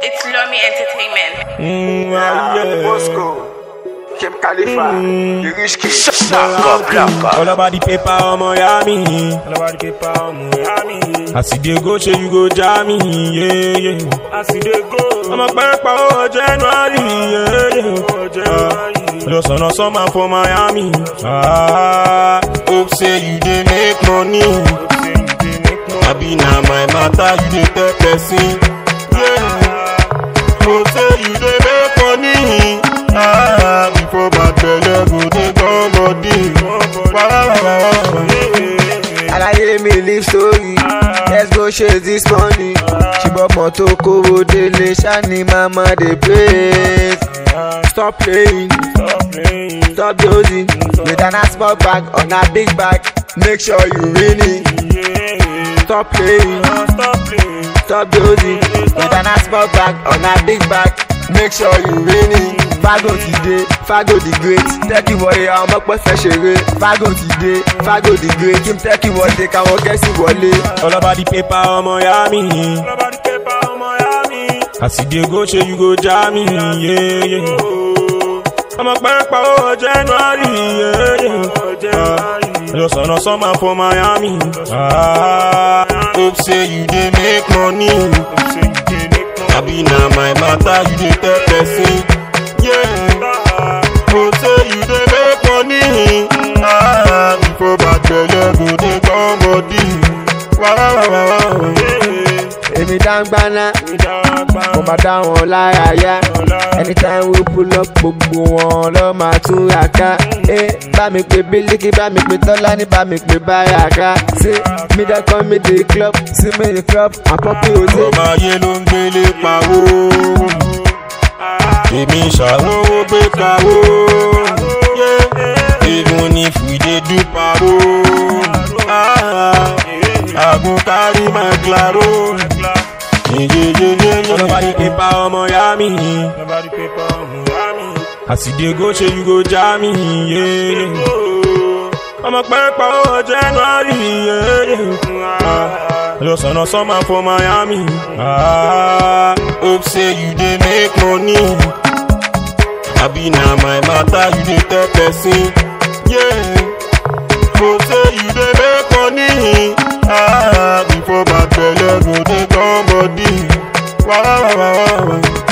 It's Lomi Entertainment. Mm, ah, yeah. Moscow, Kim Khalifa, the rich kid. All about the paper, ọmọ ya mi. All about the paper, ọmọ ya mi. As you dey go, ṣe you go jam me, yeah, yeah. As you dey go. Ọmọ pẹ́pẹ́ owó January, yeah, yeah. Just on a summer for Miami. Ah, hope say you dey make money. Abi na my matter, you dey tell person. Yeah. Hope say you dey make money. Ah, before bad belle go dey come body. Alaye mi live story, let's go chase this money. Ṣùgbọ́n mọ́tò kówó délé, ṣáni mama dey praise. Stop playing, stop dozing. With an small bag on a big bag, make sure you win it. Stop playing, stop dozing. With an small bag on a big bag, make sure you win it. Fago ti dé, Fago the great. Tẹ́kì wọlé àwọn ọmọ pẹ́ fẹ́ ṣeré. Fago ti dé, Fago the great. Kí n tẹ́kì wọlé káwọn gẹ̀ẹ́sì wọlé. All about the paper, ọmọ ya mi. As you dey go, ṣe you go jam me, yeah, yeah. Ọmọ pẹ́pẹ́ owó January, yeah, yeah. Just on a summer for Miami. Ah, hope say you dey make money. Abi na my matter, you dey tell person. Yeah. Hope say you dey make money. Ah, before bad belle go dey come body. Wow, wow, wow, wow. Èmi dáńgbáná, mo máa dá wọn lára yá. Anytime we pull up, gbogbo wọn lọ máa tún ra ká. Ẹ bá mi pe Bílíkì, bá mi pe Tọ́lání, bá mi pe Báràká. Ṣé mi dẹ́kun mi dé club, sí mi ní club, àpọ́pì òde. ọmọ ayé ló ń gbélé pawó èmi ṣàwówó gbé kawó even if we dey do paro àgùn kárí máa claro ọlọ́bàdì pépà ọmọ ya mi as you dey go ṣe you go jam me. Yeah, yeah. ọmọ pẹ́pẹ́ owó January. Yeah, yeah. Just on a summer for Miami. Ah, hope say you dey make money. Abi na my matter, you dey tell person. Yeah. Hope say you dey make money. Ah, before bad belle go dey come body. Wow, wow, wow, wow.